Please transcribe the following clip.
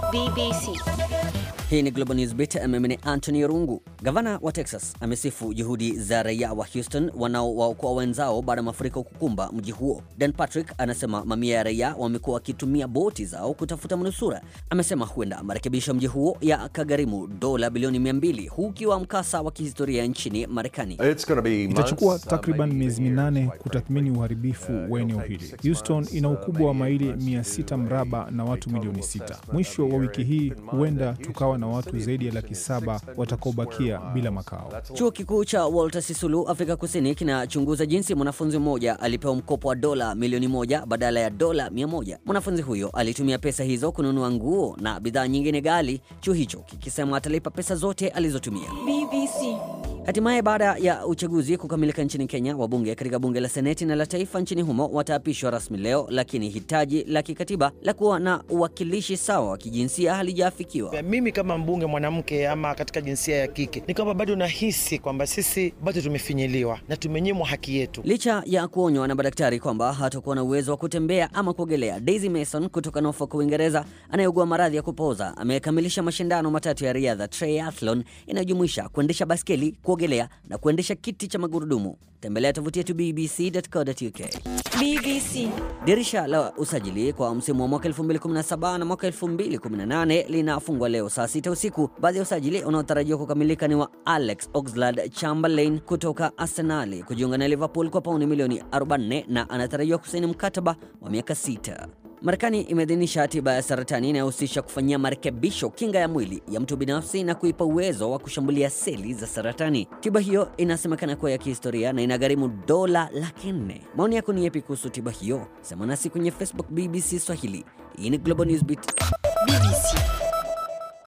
BBC. Hii ni Global News Beat. Mimi ni Anthony Rungu. Gavana wa Texas amesifu juhudi za raia wa Houston wanaowaokoa wenzao baada ya mafuriko kukumba mji huo. Dan Patrick anasema mamia ya raia wamekuwa wakitumia boti zao kutafuta manusura. Amesema huenda marekebisho mji huo yakagharimu dola bilioni 200 huu ukiwa mkasa wa kihistoria nchini Marekani. Itachukua takriban miezi minane kutathmini uharibifu wa eneo hili. Houston ina ukubwa wa maili 600 mraba na watu milioni sita. Mwisho wa wiki hii huenda tukawa na watu zaidi ya laki saba watakaobakia bila makao. Chuo kikuu cha Walter Sisulu Afrika Kusini kinachunguza jinsi mwanafunzi mmoja alipewa mkopo wa dola milioni moja badala ya dola mia moja. Mwanafunzi huyo alitumia pesa hizo kununua nguo na bidhaa nyingine ghali, chuo hicho kikisema atalipa pesa zote alizotumia. BBC. Hatimaye baada ya uchaguzi kukamilika nchini Kenya, wabunge katika bunge la seneti na la taifa nchini humo wataapishwa rasmi leo, lakini hitaji la kikatiba la kuwa na uwakilishi sawa wa kijinsia halijaafikiwa. Mimi kama mbunge mwanamke ama katika jinsia ya kike ni kwamba bado nahisi kwamba sisi bado tumefinyiliwa na tumenyimwa haki yetu. Licha ya kuonywa na madaktari kwamba hatakuwa na uwezo wa kutembea ama kuogelea, Daisy Mason kutoka Norfolk, Uingereza, anayeugua maradhi ya kupooza amekamilisha mashindano matatu ya riadha triathlon inayojumuisha kuendesha baskeli, kuogelea na kuendesha kiti cha magurudumu. Tembelea tovuti yetu bbc.co.uk. BBC. Dirisha la usajili kwa msimu wa mwaka 2017 na mwaka 2018 linafungwa leo saa sita usiku. Baadhi ya usajili unaotarajiwa kukamilika ni wa Alex Oxlade-Chamberlain kutoka Arsenali kujiunga na Liverpool kwa pauni milioni 44 na anatarajiwa kusaini mkataba wa miaka sita. Marekani imeidhinisha tiba ya saratani inayohusisha kufanyia marekebisho kinga ya mwili ya mtu binafsi na kuipa uwezo wa kushambulia seli za saratani. Tiba hiyo inasemekana kuwa ya kihistoria na inagharimu dola laki nne. Maoni yako ni yapi kuhusu tiba hiyo? Sema nasi kwenye Facebook BBC Swahili. Hii ni Global News Beat. BBC.